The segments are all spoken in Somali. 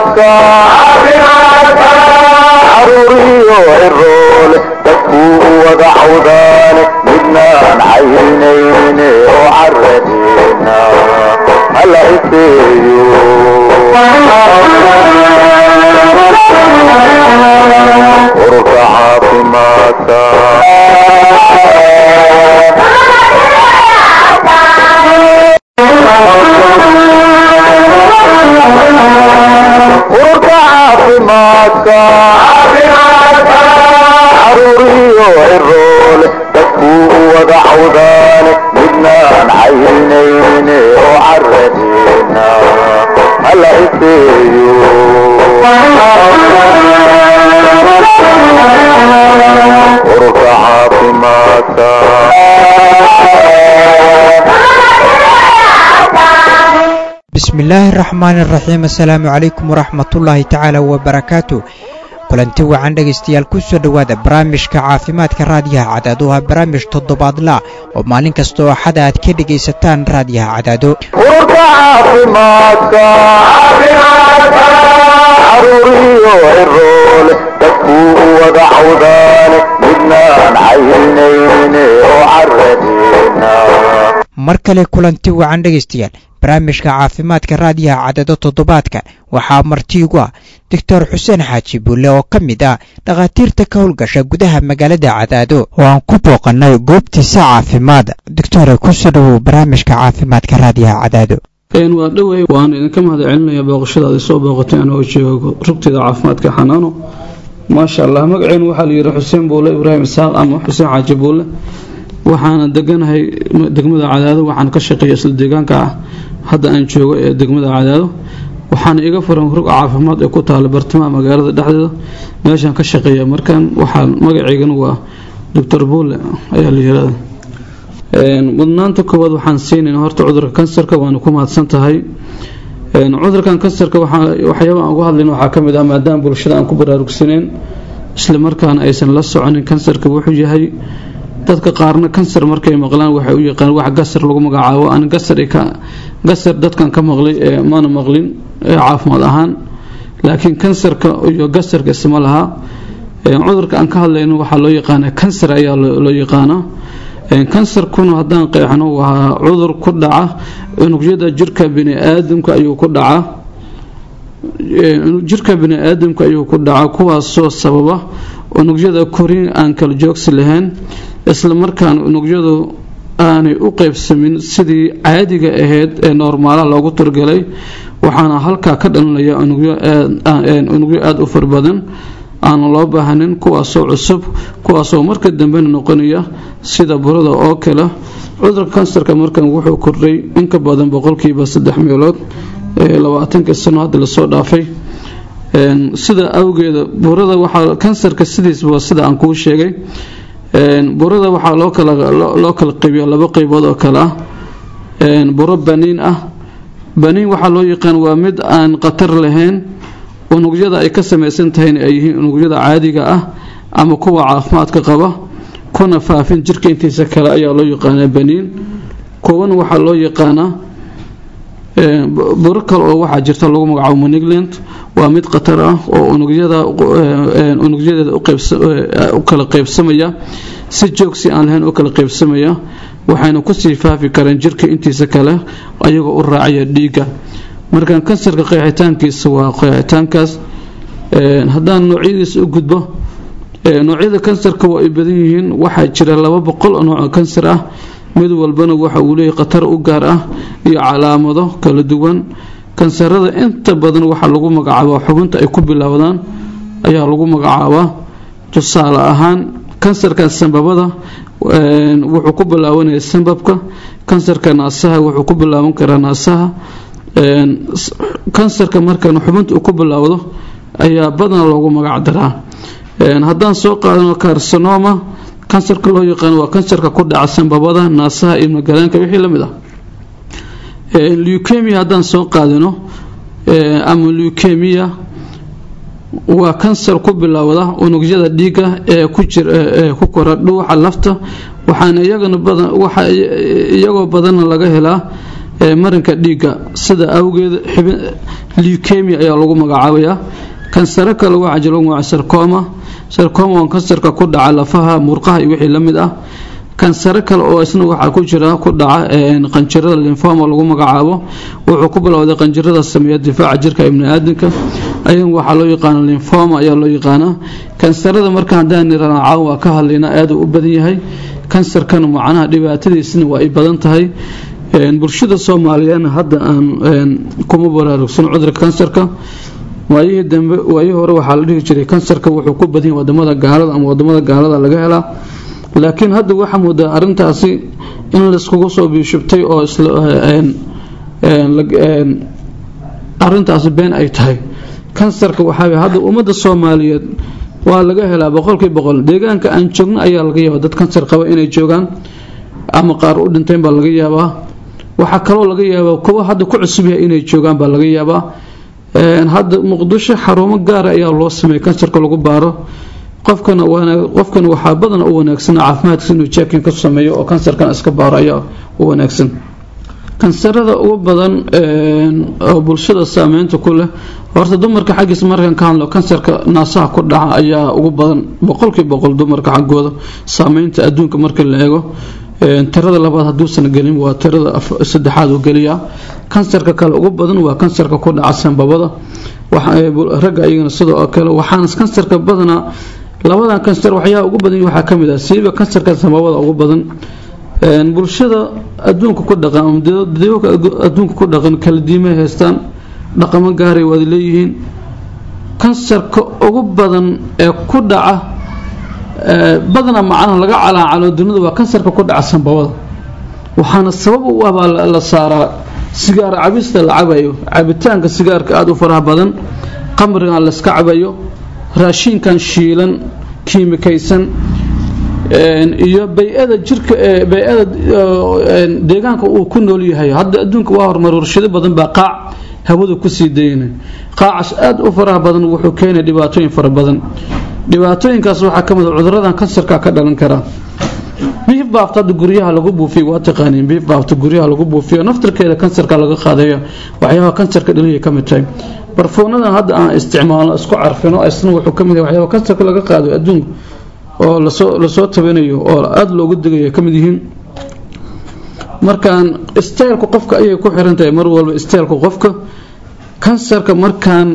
caafimaadka caruuriyo ciroole dadkuu u wada cawdaane midnaan caynayne oo caradeena hala iseeyo ururka caafimaadka ururka caafimaadka caruuriyo ciroole dadkuu u wada cawdaane midnaan caynayne oo caradeena hala iseeyo ururka caafimaadka bismillaahi araxmaani araxiim assalaamu calaykum waraxmatullaahi tacaala wabarakaatu kulanti wacan dhegaystayaal ku soo dhowaada barnaamijka caafimaadka raadiyaha cadaado waa barnaamij toddobaadla oo maalin kasta oo xada aad ka dhegaysataan raadiyaha cadaado ururka caafimaadka caruuriyo ciroole dadkuu u wada cawdaane midnaan caynayne oo caradeena mar kale kulanti wacan dhegaystayaal barnaamijka caafimaadka raadiyaha cadaado toddobaadka waxaa martiigu ah doctor xuseen xaaji buulle oo ka mid ah dhakhaatiirta ka howlgasha gudaha magaalada cadaado oo aan ku booqannay goobtiisa caafimaad doctore kusoo dhowow barnaamijka caafimaadka raadiyaha cadaado waa dhowey waan idinka mahad celinaya booqashadaada soo booqatay anoo joogo rugtida caafimaadka xanaano maasha allah magaceenu waxaa layidhi xuseen buulle ibraahim isaaq ama xuseen xaaji buulle waxaana deganahay degmada cadaado waxaan ka shaqeeya isla deegaanka ah hadda aan joogo ee degmada cadaado waxaana iga furan rug caafimaad ee ku taala bartamaha magaalada dhexdeeda meeshaan ka shaqeeya markaan waxaa magaceygana waa doctor buulle ayaa la yirahda mudnaanta koowaad waxaan siinayna horta cudurka kansarka waana ku mahadsan tahay cudurkan kansarka waxyaaba aan uga hadlayna waxaa ka mid ah maadaama bulshada aan ku baraarugsaneen isla markaana aysan la soconin kansarka wuxuu yahay dadka qaarna kansar markay maqlaan waxay u yaqaan wax gasar lagu magacaabo aan gasar gasar dadkan ka maqlay ee mana maqlin ee caafimaad ahaan laakiin kansarka iyo gasarka isma laha cudurka aan ka hadlayno waxaa loo yaqaanaa kansar ayaa loo yaqaanaa kansarkuna haddaan qeexno waa cudur ku dhaca unugyada jirka biniaadamka ayuu ku dhacaa jirka biniaadamka ayuu ku dhacaa kuwaasoo sababa unugyada korin aan kala joogsi lahayn isla markaana unugyadu aanay u qeybsamin sidii caadiga ahayd ee noormaalaha loogu turgalay waxaana halkaa ka dhalinaya unugyo aada u far badan aan loo baahnin kuwaasoo cusub kuwaasoo marka dambena noqonaya sida burada oo kale cudurka kansarka markan wuxuu kordhay inka badan boqolkiiba saddex meelood ee labaatankii sano hadda lasoo dhaafay sida awgeeda burada waxaa kansarka sidiisba sida aan kuu sheegay burada waxaa loo kala loo kala qaybiya laba qaybood oo kale ah buro baniin ah baniin waxaa loo yaqaan waa mid aan khatar lahayn unugyada ay ka samaysan tahayna ay yihiin unugyada caadiga ah ama kuwa caafimaadka qaba kuna faafin jirka intiisa kale ayaa loo yaqaanaa baniin kuwan waxaa loo yaqaanaa buro kale oo waxaa jirta lagu magacaabo manigland waa mid khatar ah oo unugyada unugyadeeda u kala qaybsamaya si joogsi aan lahayn u kala qaybsamaya waxayna kusii faafi kareen jirka intiisa kale ayagoo u raacaya dhiigga markaan kansarka qeexitaankiisa waa qeexitaankaas haddaan noocyadiisa u gudbo noocyada kansarka waa ay badan yihiin waxaa jira laba boqol oo nooc kansar ah mid walbana waxa uu leeyahay khatar u gaar ah iyo calaamado kala duwan kansarada inta badan waxaa lagu magacaabaa xubinta ay ku bilaawdaan ayaa lagu magacaabaa tusaale ahaan kansarka sambabada wuxuu ku bilaabanaya sambabka kansarka naasaha wuxuu ku bilaaban karaa naasaha kansarka markan xubinta uu ku bilaawdo ayaa badan loogu magac daraa haddaan soo qaadano karsanoma kansarka loo yaqaan waa kansarka ku dhaca sambabada naasaha iyo magalaanka wixii la mid ah leukemia haddaan soo qaadano ama leukemia waa kansar ku bilowda unugyada dhiiga ee ku jir ee ku kora dhuuxa lafta waxaana iyagana badan waxa iyagoo badanna laga helaa marinka dhiigga sida awgeed leukemia ayaa lagu magacaabayaa kansaro kale waxaa jira lagu magaca sarcoma sarcoma waa kansarka ku dhaca lafaha murqaha iyo wixii la mid ah kansaro kale oo isna waxaa ku jira ku dhaca qanjirada linfoma lagu magacaabo wuxuu ku bilowday qanjirada sameeya difaaca jirka ibni aadamka ayagan waxaa loo yaqaana linfoma ayaa loo yaqaanaa kansarada marka haddaan nirana caawa waa ka hadlayna aada u badan yahay kansarkana macnaha dhibaatadiisna waa ay badan tahay bulshada soomaaliyeedna hadda aan kuma baraarugsan cudurka kansarka waayihii dambe waayihii hore waxaa la dhihi jiray kansarka wuxuu ku badan yahay wadamada gaalada ama wadamada gaalada laga helaa laakiin hadda waxaa moodaa arintaasi in layskugu soo biishubtay oo arintaasi been ay tahay kansarka waxaa hadda ummadda soomaaliyeed waa laga helaa boqolkii boqol deegaanka aan joogno ayaa laga yaabaa dad kansar qaba inay joogaan ama qaar u dhinteen baa laga yaabaa waxaa kaloo laga yaabaa kuwa hadda ku cusub yahay inay joogaan baa laga yaabaa hadda muqdisho xarumo gaara ayaa loo sameeyay kansarka lagu baaro qofkana qofkana waxaa badana u wanaagsan caafimaadkiisa inuu jeekin ka sameeyo oo kansarkan iska baaro ayaa u wanaagsan kansarada ugu badan oo bulshada saameynta ku leh horta dumarka xaggiisa markaan ka hadlo kansarka naasaha ku dhaca ayaa ugu badan boqolkii boqol dumarka xaggooda saameynta adduunka marka la eego tirada labaad hadduusan gelin waa tirada saddexaad uu geliyaa kansarka kale ugu badan waa kansarka ku dhaca sanbabada ragga iyagana sidoo kale waxaana kansarka badanaa labadan kansar waxyaaba ugu badan waxaa ka mid ah siiba kansarka sanbabada ugu badan bulshada adduunka ku dhaqan ama dadweyka adduunka ku dhaqan kala diimay haystaan dhaqamo gaaray wada leeyihiin kansarka ugu badan ee ku dhaca badana macnaha laga calaacalo dunida waa kansarka ku dhaca sanbabada waxaana sabab u ah baa la saaraa sigaar cabista la cabayo cabitaanka sigaarka aada u faraha badan qamrigan layska cabayo raashinkan shiilan kiimikaysan iyo bay-ada jirka bay-ada deegaanka uu ku nool yahay hadda adduunka waa horumar warshado badan baa qaac hawada kusii dayna qaacaas aada u faraha badan wuxuu keenay dhibaatooyin fara badan dhibaatooyinkaas waxaa ka mid a cuduradan kansarka ka dhalan karaa biif baafta hadda guryaha lagu buufiyo waa taqaaniin biif baafta guryaha lagu buufiyo naftarkeeda kansarka laga qaadayo waxyaabaha kansarka dhaliyay ka mid tahay barfuunadan hadda aan isticmaalno isku carfino isna wuxuu ka mid yahay waxyaaba kansarka laga qaado adduunka oo lasoo lasoo tabanayo oo aada loogu degayo ka mid yihiin markaan isteelku qofka ayay ku xiran tahay mar walba isteelku qofka kansarka markaan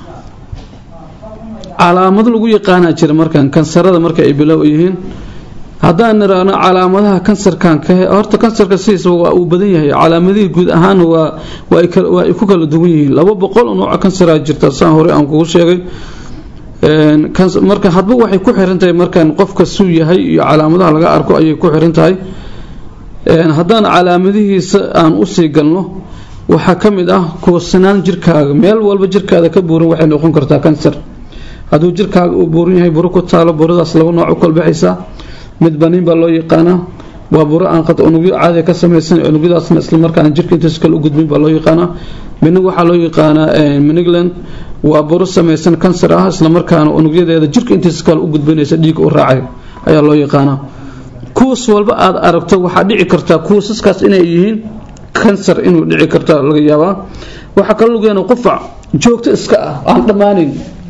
calaamado lagu yaqaanaa jira markaan kansarada marka ay bilow yihiin haddaan niraano calaamadaha kansarkan horta kansarka sidiisa waa uu badan yahay calaamadihii guud ahaan waa waa ay ku kala duwan yihiin laba boqol oo nooca kansaraa jirta saan hore aan kugu sheegay marka hadba waxay ku xiran tahay markaan qofka suu yahay iyo calaamadaha laga arko ayay ku xiran tahay haddaan calaamadihiisa aan usii galno waxaa ka mid ah kuwasanaan jirkaaga meel walba jirkaada ka buuran waxay noqon kartaa kansar hadduu jirkaaga uu buuran yahay buro ku taalo buradaas laba nooc u kolbaxaysaa mid baniin baa loo yaqaanaa waa buro aan unugyo caadiga ka samaysan unugyadaasna islamarkaana jirka intaas kale u gudbin baa loo yaqaanaa midna waxaa loo yaqaanaa minigland waa buro samaysan kansar ah islamarkaana unugyadeeda jirka intaas kale u gudbinaysa dhiig u raacay ayaa loo yaqaanaa kuwas walba aad aragto waxaa dhici kartaa kuwasaskaas inay yihiin kansar inuu dhici karta laga yaabaa waxaa kaloo lagu yaana qufac joogto iska ah aan dhammaanayn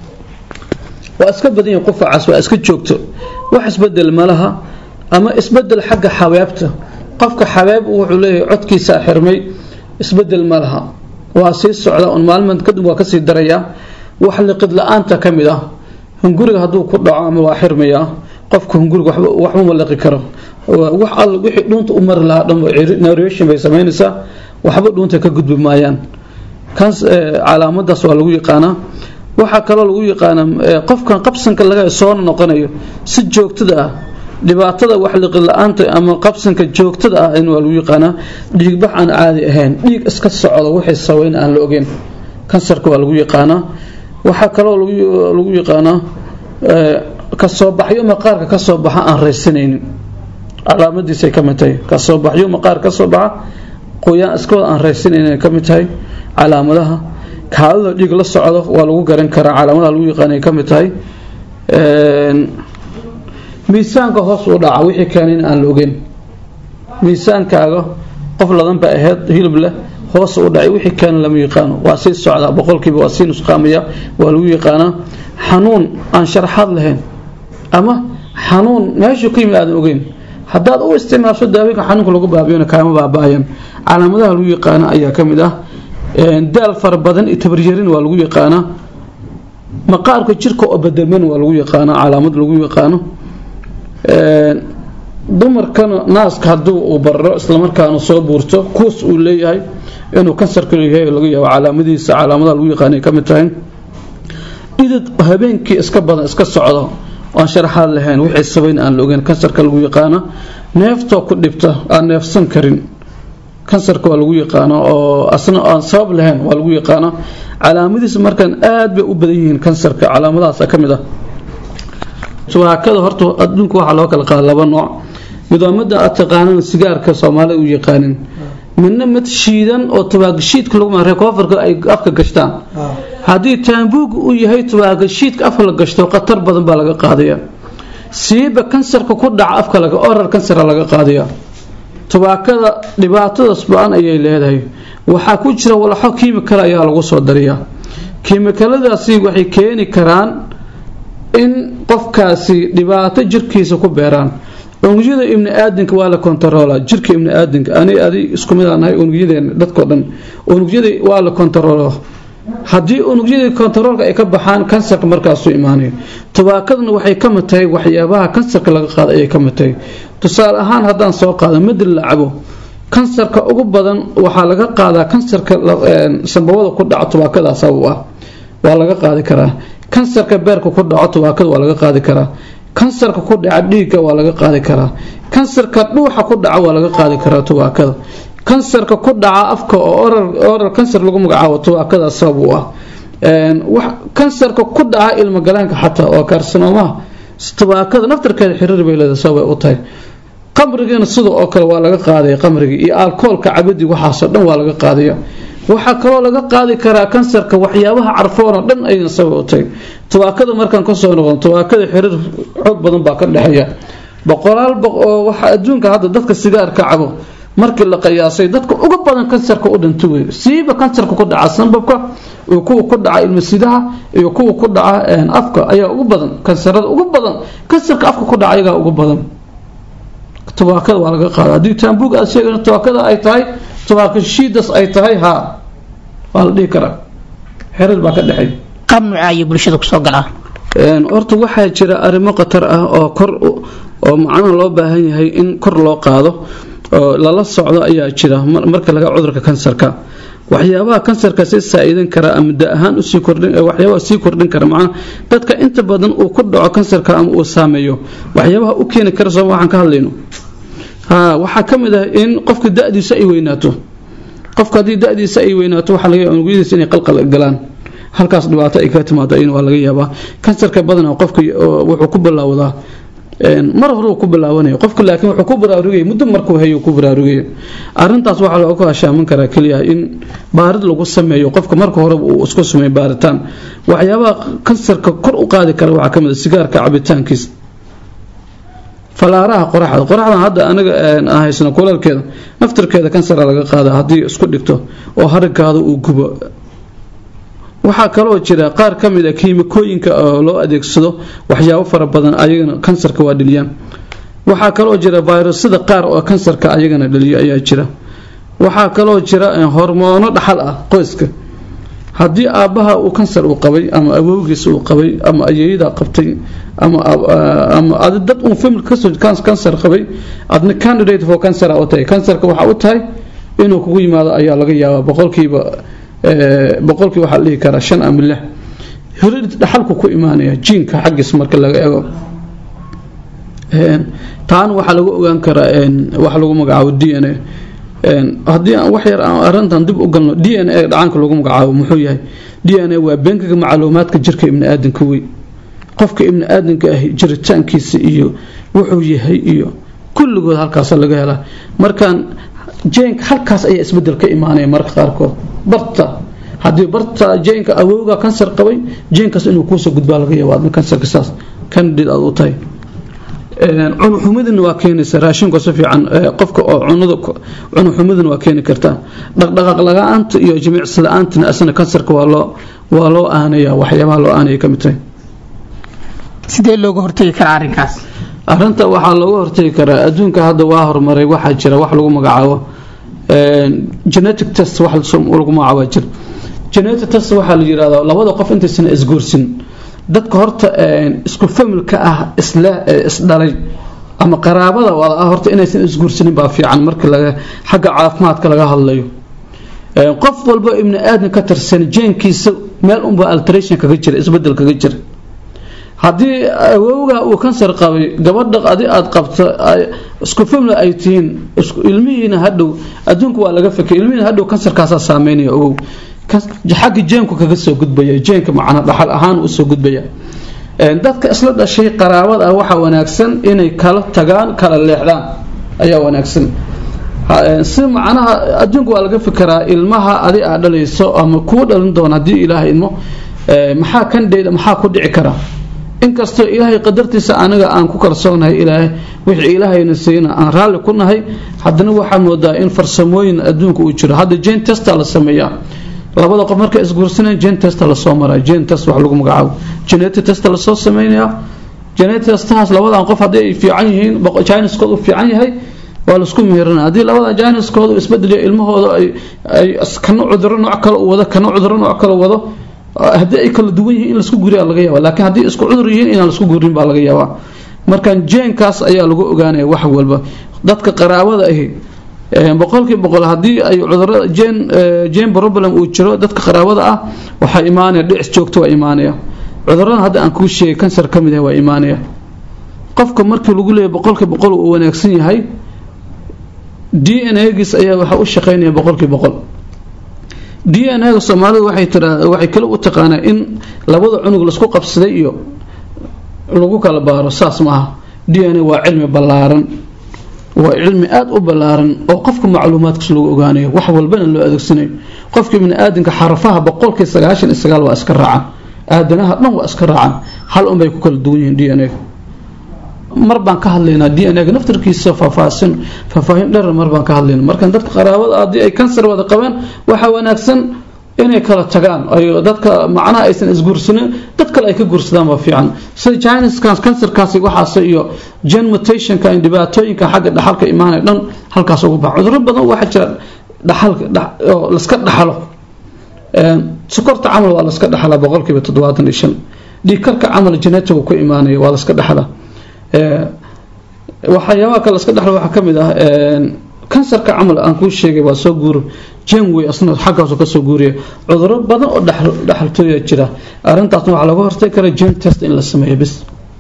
waa iska badan yahay qufacaas waa iska joogto wax isbedel malaha ama isbedel xagga xabeebta qofka xabeeb wuxuu leeyahay codkiisaa xirmay isbedel ma laha waa sii socda un maalin kadib waa kasii darayaa wax liqid la-aanta ka mid ah hunguriga hadduu ku dhaco ama waa xirmayaa qofka hunguriga waxba ma liqi karo wax all wixii dhuunta u mari lahaa dhan narration bay samaynaysaa waxba dhuunta ka gudbi maayaan kaas calaamadaas waa lagu yaqaanaa waxaa kaloo lagu yaqaanaa qofkan qabsanka laga soo noqonayo si joogtada ah dhibaatada wax liqid la-aanta ama qabsanka joogtada ah in waa lagu yaqaanaa dhiigbax aan caadi ahayn dhiig iska socdo wixii saweyn aan la ogeyn kansarka waa lagu yaqaanaa waxaa kaloo lagu yaqaanaa kasoo baxyo maqaarka kasoo baxa aan raysanaynin calaamadiisay ka mid tahay kasoo baxyo maqaar kasoo baxa qoyaan iskooda aan raysanaynin ka mid tahay calaamadaha kaadida dhiig la socdo waa lagu garan karaa calaamadaha lagu yaqaanay ka mid tahay miisaanka hoos u dhaca wixii keenay in aan la ogeyn miisaankaaga qof ladan ba ahayd hilib leh hoos u dhacay wixii keena lama yaqaano waa sii socdaa boqolkiiba waa sii nusqaamaya waa lagu yaqaanaa xanuun aan sharaxaad lahayn ama xanuun meeshuu ka yimid aadan ogeyn haddaad u isticmaasho daawooyinka xanuunka lagu baabiyona kaama baaba'ayan calaamadaha lagu yaqaana ayaa ka mid ah daal fara badan iyo tabaryarin waa lagu yaqaanaa maqaarka jirka oo bedelman waa lagu yaqaanaa calaamad lagu yaqaano dumarkana naaska hadduu uu bararo islamarkaana soo buurto kuus uu leeyahay inuu kansarka leeyahay laga yaabo calaamadihiisa calaamadaha lagu yaqaanay ka mid tahay idad habeenkii iska badan iska socdo aan sharaxaad lahayn wixii sabayn aan la ogeyn kansarka lagu yaqaana neeftoo ku dhibta aan neefsan karin kansarka waa lagu yaqaana oo asna aan sabab lahayn waa lagu yaqaana calaamadihiisa markaan aad bay u badan yihiin kansarka calaamadahaasa ka mid ah tubaakada horta adduunka waxaa loo kala qaada laba nooc mid waa midda aad taqaanaan sigaarka soomaalida u yaqaanin midna mid shiidan oo tubaagashiidka lagu maray koofarka ay afka gashtaan haddii taambuug uu yahay tubaagashiidka afka la gashto khatar badan baa laga qaadaya siiba kansarka ku dhaca afka laga oral kansara laga qaadaya tubaakada dhibaatadaas ba-an ayay leedahay waxaa ku jira walaxo kiimikal ayaa lagu soo dariyaa kiimikaladaasi waxay keeni karaan in qofkaasi dhibaato jirkiisa ku beeraan unugyada ibni aadamka waa la kontaroola jirka ibni aadamka ani adi isku mid aan nahay unugyadeena dadkao dhan unugyada waa la kontaroolo haddii unugyadii kontaroolka ay ka baxaan kansarka markaasuu imaanayo tubaakaduna waxay ka mid tahay waxyaabaha kansarka laga qaada ayay ka mid tahay tusaale ahaan haddaan soo qaado madil la cabo kansarka ugu badan waxaa laga qaadaa kansarka sambabada ku dhaca tubaakada sabab ah waa laga qaadi karaa kansarka beerka ku dhaco tubaakada waa laga qaadi karaa kansarka ku dhaca dhiigga waa laga qaadi karaa kansarka dhuuxa ku dhaca waa laga qaadi karaa tubaakada kansarka ku dhaca afka oo oral kansar lagu magacaabo tubaakada sabab u ah kansarka ku dhaca ilmogalaanka xataa oo kaarsinoomaha tubaakada naftarkeeda xiriir bay leedahay sababay u tahay qamrigiina sida oo kale waa laga qaadaya qamrigii iyo alkoolka cabadii waxaasoo dhan waa laga qaadaya waxaa kaloo laga qaadi karaa kansarka waxyaabaha carfoon oo dhan ayna sabab u tahay tubaakada markaan kasoo noqon tubaakada xiriir xoog badan baa ka dhexeeya boqolaal oo waxa adduunka hadda dadka sigaarka cabo markii la qiyaasay dadka uga badan kansarka u dhinta wey siiba kansarka ku dhaca sanbabka iyo kuwa ku dhaca ilmasidaha iyo kuwa ku dhaca afka ayaa ugu badan kansarada ugu badan kansarka afka ku dhaca ayagaa ugu badan tubaakada waa laga qaada haddii taambuug aad sheegayso tubaakada ay tahay tubaaka shiidas ay tahay haa waa la dhihi karaa xiriir baa ka dhexay qaab nuuca ayuu bulshada kusoo galaa horta waxaa jira arrimo khatar ah oo kor oo macnaha loo baahan yahay in kor loo qaado oo lala socdo ayaa jira marka laga cudurka kansarka waxyaabaha kansarka si saa-idan kara ama da ahaan usii kordhin waxyaabaha sii kordhin kara macnaha dadka inta badan uu ku dhaco kansarka ama uu saameeyo waxyaabaha u keeni kara sooma waxaan ka hadlayno ha waxaa ka mid ah in qofka da-diisa ay weynaato qofka haddii da-diisa ay weynaato waxaa laga yaaba unugyadiisa inay qalqal galaan halkaas dhibaato ay ka timaado ayana waa laga yaabaa kansarka badanaa qofka wuxuu ku bilaawdaa mar horuu ku bilaabanaya qofka laakiin wuxuu ku baraarugaya muddo markuu hayo ku baraarugaya arintaas waxaa looga hashaaman karaa keliya in baarid lagu sameeyo qofka marka horeba uu isku sameeyo baaritaan waxyaabaha kansarka kor u qaadi kara waxaa kamid a sigaarka cabitaankiisa falaaraha qoraxda qoraxdan hadda anaga aan haysano kuleelkeeda naftarkeeda kansara laga qaada haddii isku dhigto oo haragaada uu gubo waxaa kaloo jira qaar ka mid a kiimikooyinka oo loo adeegsado waxyaabo fara badan ayagana kansarka waa dheliyaan waxaa kaloo jira virusyada qaar oo kansarka ayagana dhaliyo ayaa jira waxaa kaloo jira hormoono dhaxal ah qoyska haddii aabbaha uu kansar uu qabay ama awowgiis uu qabay ama ayeeyada qabtay ama adi dad uun family kasoo kansar qabay adna candidate for cancer u tahay kansarka waxaa u tahay inuu kugu yimaado ayaa laga yaabaa boqolkiiba boqolkii waxaa la dhihi karaa shan ama lix hirid dhaxalku ku imaanaya jiinka xaggiis marka laga ego taana waxaa lagu ogaan karaa waxa lagu magacaabo d n a haddii aan wax yar aan arrintan dib u galno d n a dhacaanka lagu magacaabo muxuu yahay d n a waa beenkaga macluumaadka jirka ibni aadanka wey qofka ibni aadanka ah jiritaankiisa iyo wuxuu yahay iyo kulligood halkaasa laga helaa markaan jeenka halkaas ayaa isbedel ka imaanaya marka qaarkood barta haddii barta jeenka awowga kansar qabay jeenkaas inuu kuusoo gudbaa laga yaaba adna kansarka saas candidate aad u tahay cunuxumidina waa keenaysa raashinku si fiican qofka oo cunada cunuxumidina waa keeni kartaa dhaqdhaqaaq la-aanta iyo jimicsi la-aantina asna kansarka waa loo waa loo aanaya waxyaabaha loo aanaya ka mid tahay sidee looga hortagi karaa arrinkaas arrinta waxaa looga hortagi karaa adduunka hadda waa horumaray waxaa jira wax lagu magacaabo genetic test wax lagu magacaabo jira genetic test waxaa la yidhahdaa labada qof intaysan isguursin dadka horta isku familka ah isle isdhalay ama qaraabada wada ah horta inaysan isguursanin baa fiican marka laga xagga caafimaadka laga hadlayo qof walba ibni aadan ka tirsan jeenkiisa meel unba alteration kaga jira isbedel kaga jira haddii awowga uu kansar qabay gabadha adi aada qabto isku family ay tihiin ilmihiina hadhow adduunka waa laga fakay ilmihiina hadhow kansarkaasaa saameynaya ogow xagga jeenku kaga soo gudbaya jeenka macna dhaxal ahaan usoo gudbaya dadka isla dhashay qaraabada ah waxaa wanaagsan inay kala tagaan kala leexdaan ayaa wanaagsan si macnaha adduunka waa laga fikiraa ilmaha adi aad dhalayso ama kuu dhalin doona haddii ilaahay idmo maxaa kan dheyda maxaa ku dhici kara inkastoo ilaahay qadartiisa aniga aan ku kalsoonahay ilaahay wixii ilaahayna siina aan raalli ku nahay haddana waxaa moodaa in farsamooyin adduunka uu jiro hadda jane testa la sameeyaa labada qof markay isguursanayaan jane testa lasoo maraa jane test wax lagu magacaabo genetic testa lasoo sameynayaa genetic testahaas labadan qof haddii ay fiican yihiin jiniskooda u fiican yahay waa laisku meherana haddii labada jiniskooda isbedeliyo ilmahooda ay kana cuduro nooc kale u wado kana cuduro nooc kale wado haddii ay kala duwan yihiin in laisku guriyaa laga yaaba laakiin haddii isku cudur yihiin inaan laisku gurin baa laga yaabaa markan jeenkaas ayaa lagu ogaanaya wax walba dadka qaraabada ahi boqolkii boqol haddii ay cudurada jen jen problem uu jiro dadka qaraabada ah waxaa imaanaya dhicis joogto waa imaanaya cudurada hadda aan kuu sheegay kansar ka mid ah waa imaanaya qofka markii lagu leeyahay boqolkii boqol uu wanaagsan yahay d n a-giis ayaa waxaa u shaqeynaya boqolkii boqol d n a-ga soomaalidu waxay tiraa waxay kale u taqaanaa in labada cunug laisku qabsaday iyo lagu kala baaro saas maaha d n a waa cilmi ballaaran waa cilmi aada u ballaaran oo qofka macluumaadkiis lagu ogaanayo wax walbana loo adeegsanayo qofka bini aadamka xarafaha boqolkii sagaashan iyo sagaal waa iska raacaan aadanaha dhan waa iska raacaan hal unbay ku kala duwan yihiin d n a mar baan ka hadlaynaa d n a naftarkiisa faahfaahsan faahfaahin dheer mar baan ka hadlaynaa markan dadka qaraabada haddii ay kansar wada qabeen waxaa wanaagsan inay kala tagaan ay dadka macnaha aysan isguursanin dad kale ay ka guursadaan waa fiican sida chiniskas kansarkaasi waxaas iyo gen mutationka dhibaatooyinka xagga dhaxalka imaanaya dhan halkaas ugu baxa cuduro badan waxaa jira dhaxalka oo laska dhaxalo sokorta camal waa laska dhaxlaa boqolkiiba toddobaatan iyo shan dhiigkarka camal genetic ku imaanaya waa laska dhaxlaa waxyaabaha kale laska dhaxlo waxaa ka mid ah kansarka camal aan kuu sheegay waa soo guuro jenway asna xaggaasu kasoo guuriya cuduro badan oo dhaxaltooya jira arrintaasna waxaa laga hortagi kara jen test in la sameeyo bis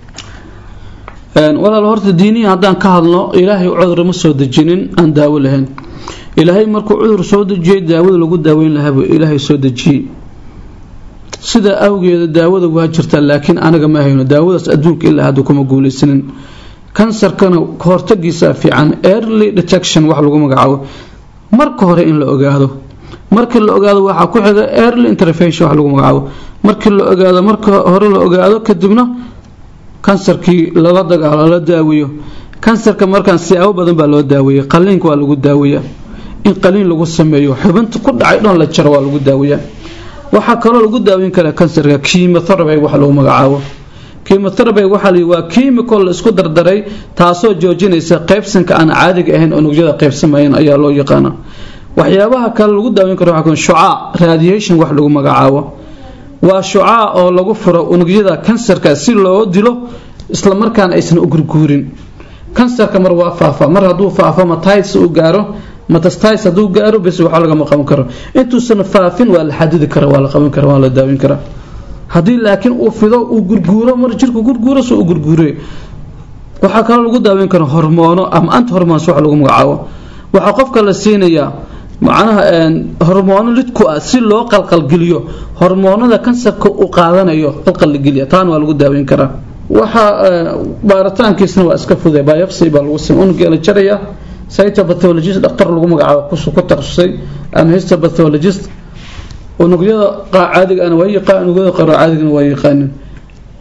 walaal horta diiniya haddaan ka hadlo ilaahay cudur ma soo dejinin aan daawo lahayn ilaahay markuu cudur soo dejiyey daawada lagu daaweyn lahaabuu ilaahay soo dejiyey sidaa awgeeda daawada waa jirtaa laakiin anaga ma hayno daawadaas adduunka ilaa hadda kuma guulaysanin kansarkana kahortagiisa fiican early detection wax lagu magacaabo marka hore in la ogaado markii la ogaado waxaa ku xiga early intervention wax lagu magacaabo markii la ogaado marka hore la ogaado kadibna kansarkii lala dagaalo la daaweeyo kansarka markaan siyaabo badan baa loo daaweeyay qaliinka waa lagu daaweeyaa in qaliin lagu sameeyo xubinta ku dhacay dhan la jaro waa lagu daaweeyaa waxaa kaloo lagu daaweyn karaa kansarka chemotherapy wax lagu magacaabo chemotherapy waxaa la waa chemical la isku dardaray taasoo joojinaysa qaybsanka aan caadiga ahayn unugyada qaybsamayeen ayaa loo yaqaana waxyaabaha kale lagu daaweyn karo waxaa shucaac radiation wax lagu magacaabo waa shucaac oo lagu furo unugyada kansarka si loo dilo isla markaana aysan u gurguurin kansarka mar waa faafa mar hadduu faafo matites uu gaaro matastites hadduu gaaro bes waxa lagama qaban karo intuusan faafin waa la xadidi kara waa la qaban kara waa la daawin karaa haddii laakiin uu fido uu gurguuro mar jirku gurguuro soo u gurguure waxaa kaloo lagu daaweyn kara hormoono ama anti hormoons wax lagu magacaabo waxaa qofka la siinayaa macnaha hormoono lidku ah si loo qalqalgeliyo hormoonada kansarka uu qaadanayo qalqalgeliya taana waa lagu daaweyn karaa waxaa baaritaankiisna waa iska fuday biopsy baa lagu samey unuggee la jaraya cytopathologist dhaktar lagu magacaabo ku takhasusay ama histopathologist unugyada caadiga ana waa yaqaan unugyada qaro caadigana waa yaqaanin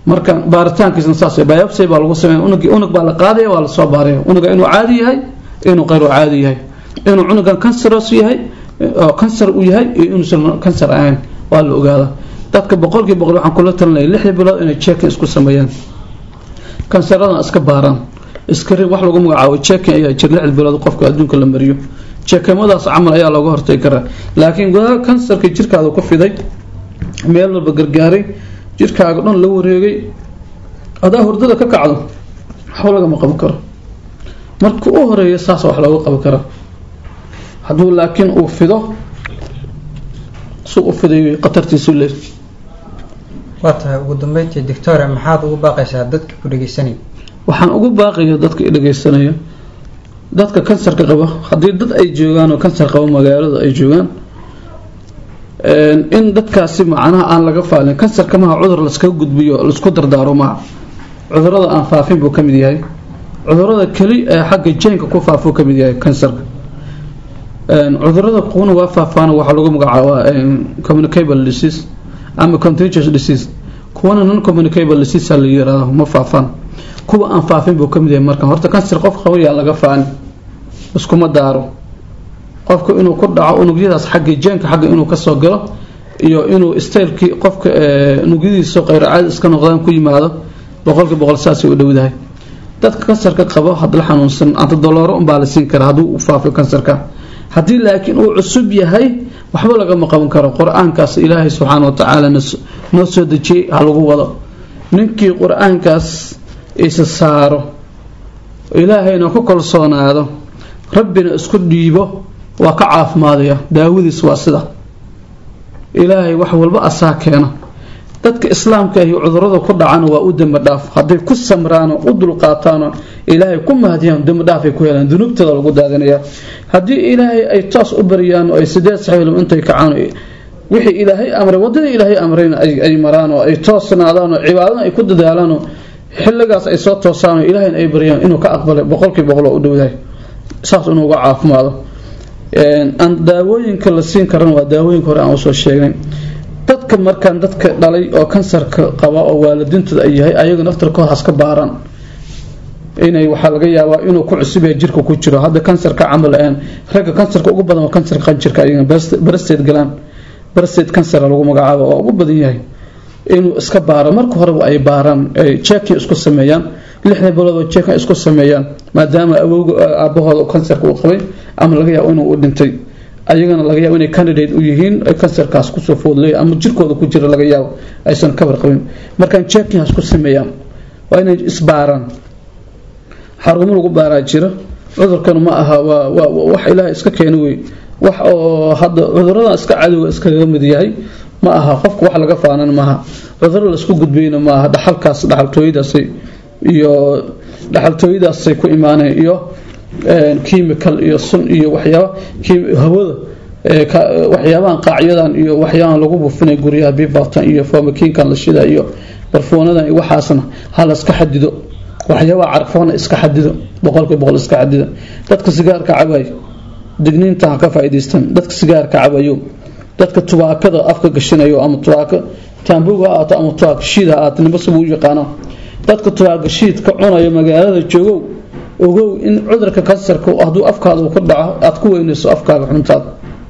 marka baaritaankiisna saas biopsy baa lagu sameeya unug unug baa la qaadaya waa lasoo baaraya unuga inuu caadi yahay inuu qayru caadi yahay inuu cunugan canceros yahay oo cancer uu yahay iyo inuusan cancer ahayn waa la ogaadaa dadka boqolkii boqol waxaan kula talinaya lixdii bilood inay checking isku sameeyaan kansaradan iska baaraan iskrin wax lagu magacaabo checking ayaa jir lixdii bilood qofka adduunka la mariyo jeekimadaas camal ayaa looga hortagi karaa laakiin gudaha kansarka jirkaada ku fiday meel walba gargaaray jirkaaga dhan la wareegay adaa hurdada ka kacdo waxba lagama qaban karo marka u horeeya saas wax looga qaban karaa hadduu laakiin uu fido su u fiday khatartiisu leey waa tahay ugu dambeyntii doctore maxaad ugu baaqaysaa dadka ku dhegeysanaya waxaan ugu baaqaya dadka dhegeysanaya dadka kansarka qaba haddii dad ay joogaan oo kansar qaba magaalada ay joogaan in dadkaasi macnaha aan laga faalin kansarka maha cudur laskaga gudbiyo laisku dardaaro maha cudurada aan faafin buu ka mid yahay cudurada keli ee xagga jeenka ku faafuu ka mid yahay kansarka cudurada kuwana waa faafaan waxaa lagu magacaabaa communicable disease ama contagious disease kuwana non communicable disease la yiraahdo ma faafaan kuwa aan faafin buu ka mid yahay marka horta kansar qof qaba yaa laga faani iskuma daaro qofka inuu ku dhaco unugyadaas xagga jeenka xagga inuu kasoo galo iyo inuu staylkii qofka unugyadiisa qayr caadi iska noqdaan ku yimaado boqolkii boqol saasay u dhowdahay dadka kansarka qabo had la xanuunsan antadolooro unbaa la siin karaa hadduu u faafo kansarka haddii laakiin uu cusub yahay waxba lagama qaban karo qur-aankaas ilaahay subxaana wa tacaala noo soo dejiyey ha lagu wado ninkii qur-aankaas isa saaro ilaahayna ku kalsoonaado rabbina isku dhiibo waa ka caafimaadaya daawadiis waa sida ilaahay wax walba asaa keena dadka islaamka ahi cudurada ku dhacana waa u dembi dhaaf hadday ku samraano u dulqaataano ilaahay ku mahadiyaan dembi dhaafay ku helaan dunuubtooda lagu daadinaya haddii ilaahay ay toos u baryaan oo ay sideed saxiilum intay kacaan wixii ilaahay amray wadada ilaahay amrayna ay maraan oo ay toosnaadaan oo cibaadana ay ku dadaalaan oo xilligaas ay soo toosaan oo ilaahayna ay baryaan inuu ka aqbalay boqolkii boqol oo u dhowdahay saas inuu uga caafimaado aan daawooyinka la siin karana waa daawooyinka hore aan usoo sheegnay dadka markaan dadka dhalay oo kansarka qaba oo waalidiintooda ay yahay ayaga naftarkooda haska baaraan inay waxaa laga yaabaa inuu ku cusub yahay jirka ku jiro hadda kansarka camal aan ragga kansarka ugu badan waa kansarka qanjirka ayaga barasteed galaan barasteed kansar lagu magacaabo waa ugu badan yahay inuu iska baaro marka horeba ay baaraan ay checking isku sameeyaan lixda bilood oo checking isku sameeyaan maadaama awowga aabahooda kansarka uu qabay ama laga yaabo inuu u dhintay ayagana laga yaabo inay candidate u yihiin ay kansarkaas kusoo foodley ama jirkooda ku jira laga yaabo aysan kabar qabin markaan checking isku sameeyaan waa inay isbaaraan xarumo lagu baaraa jira cudurkan ma aha waa waa wax ilaahay iska keena wey wax oo hadda cuduradan iska cadowga iskaga mid yahay ma aha qofka wax laga faanan maaha cuduro laisku gudbayna maaha dhaxalkaas dhaxaltooyadaasay iyo dhaxaltooyadaasay ku imaaneen iyo chemical iyo sun iyo waxyaaba hawada waxyaabahan qaacyadan iyo waxyaabahan lagu buufinay guryaha bibatan iyo fomakinkan la shida iyo barfuunadan iyo waxaasna ha la iska xadido waxyaabaha carfoona iska xadido boqolkii boqol iska xadido dadka sigaarka cabay digniinta ha ka faa'iidaystaan dadka sigaarka cabayo dadka tubaakada afka gashinayo ama tubaako taambuga ha aato ama tubaako shiid ha aato nimba sibu u yaqaano dadka tubaako shiidka cunayo magaalada joogow ogow in cudurka kansarka hadduu afkaada ku dhaco aad ku weynayso afkaaga xuntaada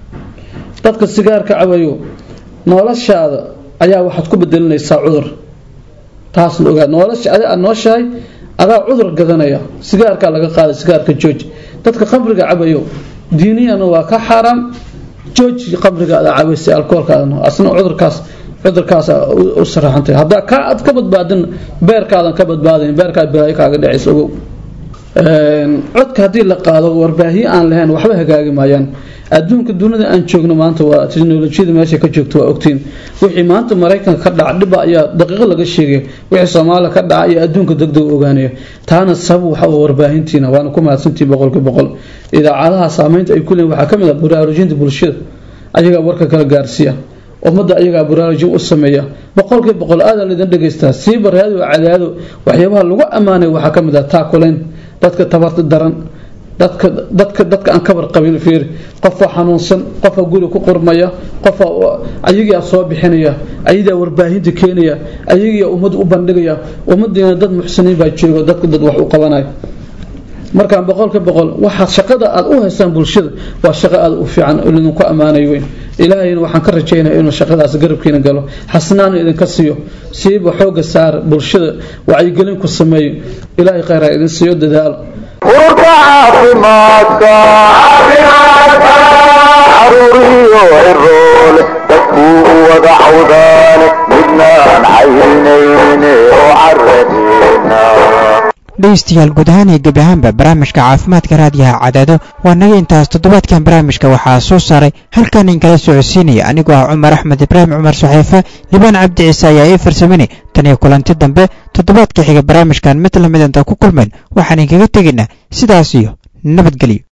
dadka sigaarka cabayo noloshaada ayaa waxaad ku bedelinaysaa cudur taasna ogaa nolosha adi aad nooshahay adaa cudur gadanaya sigaarkaa laga qaaday sigaarka jooji dadka qabriga cabayo diiniyana waa ka xaaraam jooji qabriga adaa cabaysay alkoolkaadana asna cudurkaas cudurkaas u saraxantay haddaa ka aad ka badbaadin beerkaadan ka badbaadayn beerkaa bilaayo kaaga dhacaysa ogow codka haddii la qaado warbaahiye aan lahayn waxba hagaagi maayaan adduunka dunida aan joogno maanta waa teknolojiyada meesha ka joogto waa ogtiin wixii maanta maraykanka ka dhaca dhiba ayaa daqiiqo laga sheegaya wixii soomaaliya ka dhaca ayaa adduunka degdeg ogaanaya taana sabab waxa warbaahintiina waana ku mahadsantihin boqolkii boqol idaacadaha saameynta ay ku leeyihin waxaa ka mid ah baraarujinta bulshada ayagaa warka kala gaarsiiya ummadda ayagaa baraarujin u sameeya boqolkii boqol aadaa laydin dhegaystaa siiba raado cadaado waxyaabaha lagu ammaanay waxaa ka mid ah taakulayn dadka tabarta daran dadka dadka dadka aan kabar qabin fiir qofa xanuunsan qofa guri ku qurmaya qofa ayagaa soo bixinaya ayagaa warbaahinta keenaya ayagaa ummad u bandhigaya ummadiina dad muxsiniin baa jooga dadka dad wax u qabanaya markaan boqolka boqol waxaad shaqada aad u haysaan bulshada waa shaqo aad u fiican idinku ammaanay weyn ilaahayna waxaan ka rajaynaya inuu shaqadaas garabkiina galo xasnaana idinka siiyo siiba xooga saar bulshada wacyigelin ku sameeyo ilaahay khayr ha idin siiyo dadaalo ururka caafimaadka caruuriyo ciroole dadkuu u wada cawdaane midnaan caynayne oo caradeena dhegeystayaal guud ahaan iyo gebi ahaanba barnaamijka caafimaadka raadiyaha cadaado waa naga intaas toddobaadkan barnaamijka waxaa soo saaray halkan inkala socodsiinaya anigoo ah cumar axmed ibraahim cumar saxiife libaan cabdi ciise ayaa ii farsaminay tan iyo kulanti dambe toddobaadka xiga barnaamijkan mid lamid inta ku kulmayn waxaan inkaga tegaynaa sidaas iyo nabadgelyo